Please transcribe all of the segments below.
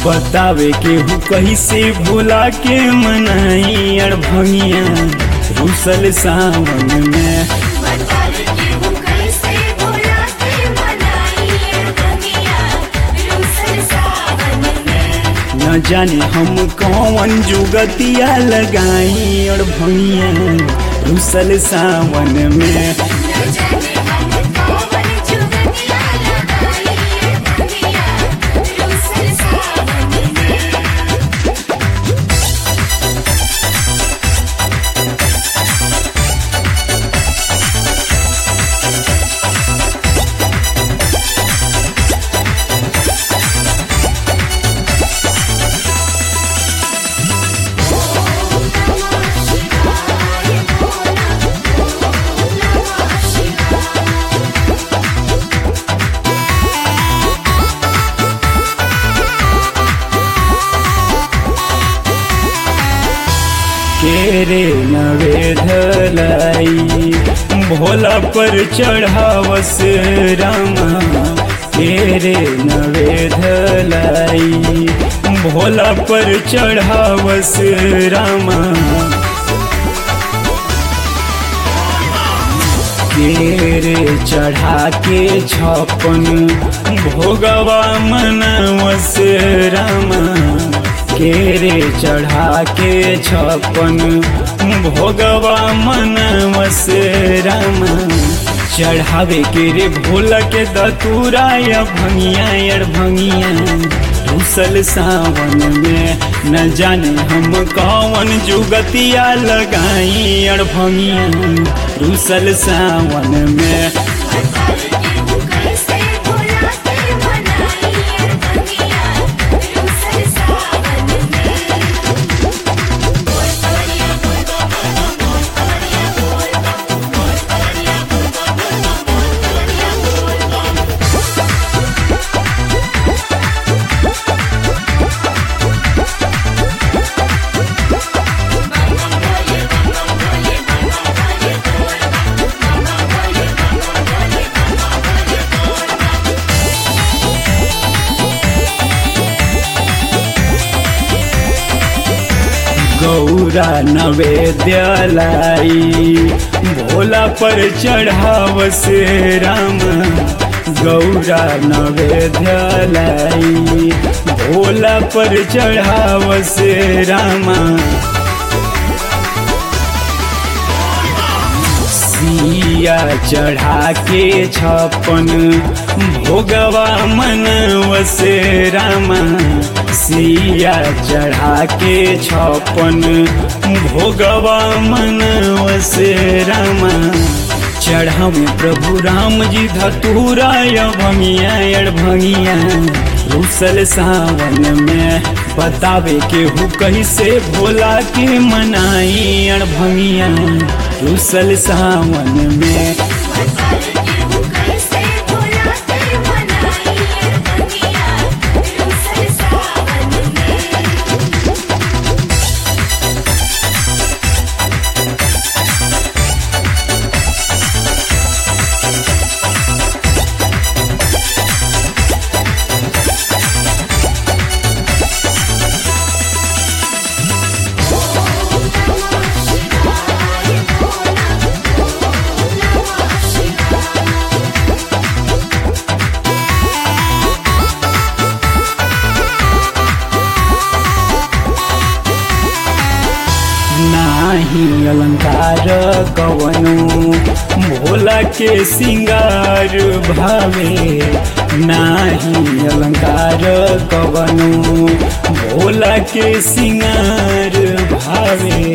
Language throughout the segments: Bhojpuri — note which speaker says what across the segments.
Speaker 1: बतावे के हु कैसे भोला के मनाई अड़ भंगिया रूसल सावन में
Speaker 2: बतावे के हूँ कैसे भोला के मनाई अड़भंगिया रूसल सावन में
Speaker 1: न जाने हम कौन जुगतिया लगाई अड़ भंगिया रूसल सावन में
Speaker 2: न जाने हम कौन जुगतिया लगाई अड़भंगिया रूसल सावन में
Speaker 1: केरे नवेधलाई भोला पर चढ़ावस रामा केरे नवेधलाई भोला पर चढ़ावस रामा केरे चढ़ा के छपन भोगवा मनवस रामा केरे चढ़ा के छपन भोगवा मनवस रामा चढ़ावे के रे भोला के दतूरा या भंगिया अड़ भंगिया रूसल सावन में न जाने हम कौन जुगतिया लगाई अड़ भंगिया रूसल सावन में
Speaker 2: बतावे के हूँ कैसे भोला के मनाई अड़भंगिया रूसल सावन में बोल कवरिया बोल बाबा बोल कवरिया बोल बोल कवरिया बोल बाबा बोल कवरिया बोल
Speaker 1: गौरा नवेद्यालाई भोला पर चढ़ावस राम गौरा नवेद्यालाई भोला पर चढ़ावस रामा सिया चढ़ा के छपन भोगवा मनवस रामा सिया चढ़ा के छपन भोगवा मनवस रामा चढ़ावे प्रभु राम जी धतूरा भंगिया अड़ भंगिया रूसल सावन में बतावे के हु कैसे भोला के मनाई अड़ भंगिया रूसल सावन में
Speaker 2: बतावे के हूँ कैसे भोला के मनाई अड़भंगिया रूसल सावन में
Speaker 1: नाही अलंकार कवनो भोला के सिंगार भावे नाही अलंकार कवनो भोला के सिंगार भावे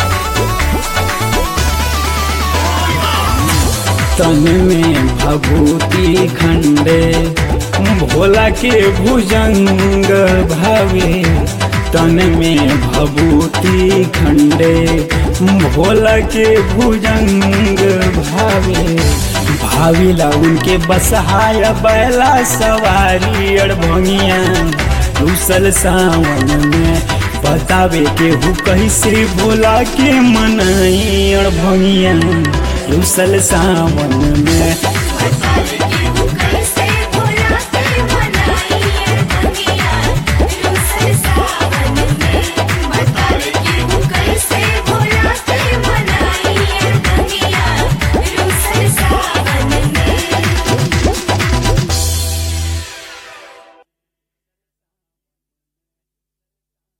Speaker 1: तन में भभूति खंडे भोला के भुजंग भावे तन में भभूति खंडे भोला के भुजंग भावे भाविला उनके बसहाय बैला सवारी अड़भंगिया रूसल सावन में बतावे के हु कैसे भोला के मनाई अड़भंगिया रूसल सावन में